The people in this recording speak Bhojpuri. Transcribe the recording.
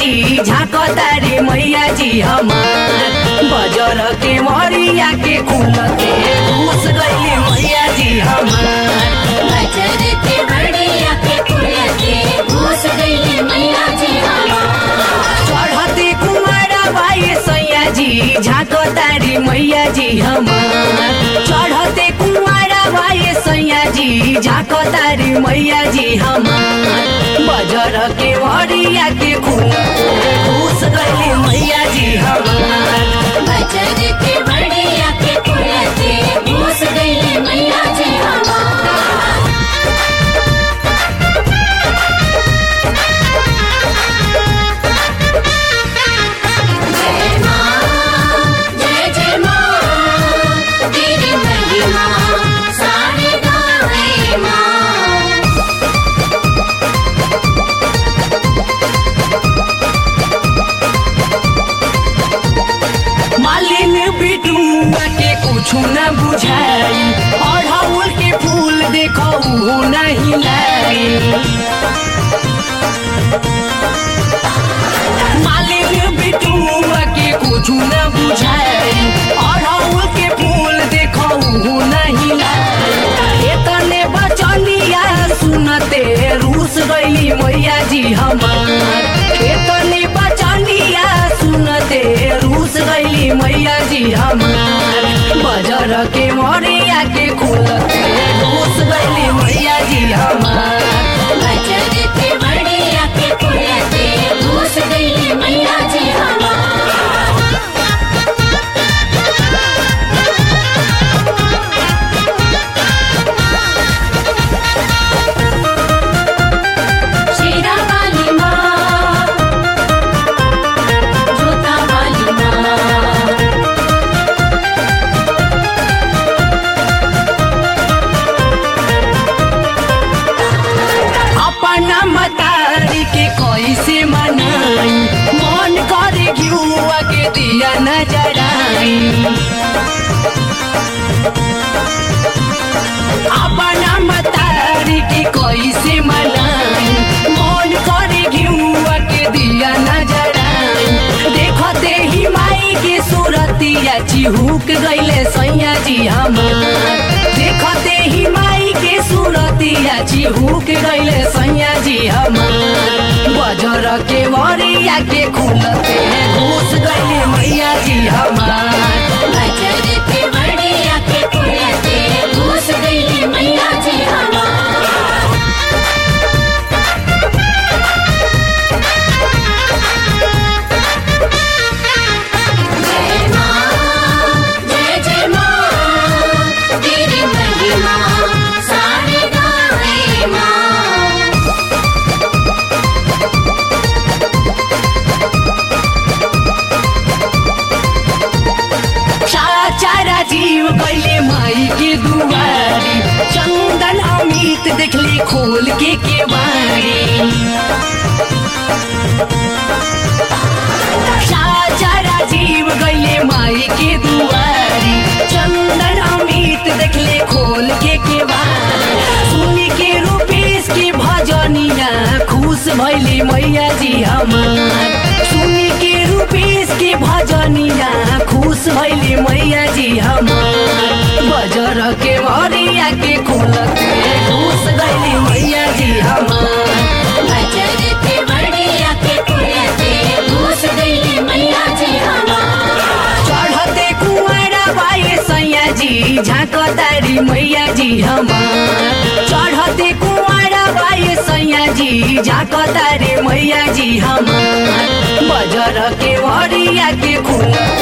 जी झाकतारी मैया जी हमार बजर के मरिया के खुलते घुस गई मैया जी हमार बजर के बढ़िया के खुलते घुस गई मैया जी हमार चढ़ते कुमारा बाई सैया जी झाकतारी मैया जी हमार चढ़ते कुमारा बाई सैया जी झाकतारी मैया जी हमार बजर के मरिया के खुलते घुस गई मैया जी हमार बजर के बढ़िया के खुलते घुस गई मैया जी हमार जय माँ जय जय माँ तेरी महिमा सारे गावे माँ मालिन बिटुआ के कुछ न बुझाई अढ़ौल के फूल देखो ऊ नहीं लाई मालिन बिटुआ के कुछ न बुझाई अढ़ौल के फूल देखो ऊ नहीं लाई एतने बचनिया सुनते रूस गईली मैया जी हमार एतने बचनिया सुनते रूस गईली मैया जी हमार बजर के मरिया के खुलते रूस गईली मैया जी हमार बजर के बढ़िया के खुलते घुस गई मैया जी हमार शेरा वाली माँ जोता वाली माँ अपना मतारी के कैसे मनाई मन करे घिउआ के दिया न जराई अपना मतारी के कैसे मनाई मन करे घिउआ के दिया न जराई देखते ही माई के सूरतिया चिहुक गईले सैया जी हमार देखते ही माई के सूरतिया चिहुक गईले सैया जी हमार बजर के वरिया के खुलते घुस गईले मैया जी हमार बजर के बढ़िया के खुलते घुस गई मैया जी हमार जय माँ जय जय माँ तेरी महिमा सारे गावे माँ चारा जीव कैले माई के दुआरी चंदन अमित देखले खोल के केवारी चारा जीव गैले माई के दुआरी चंदन अमित देखले खोल के केवारी सुनी के रूपेश के भजनिया खुश भैले मैया जी हमार सुनी के रूपेश के भजनिया खुश भैले मैया जी हमार बजर के वरिया के खोलते खुश गैले मैया जी हमार बजर के बढ़िया के खुलते घुस गई मैया जी हमार चढ़ते कुआरा बाई सैया जी झाकतारी मैया जी हमार चढ़ते कुआरा बाई सैया जी झाकतारी मैया जी हमार बजर के वरिया के खुलते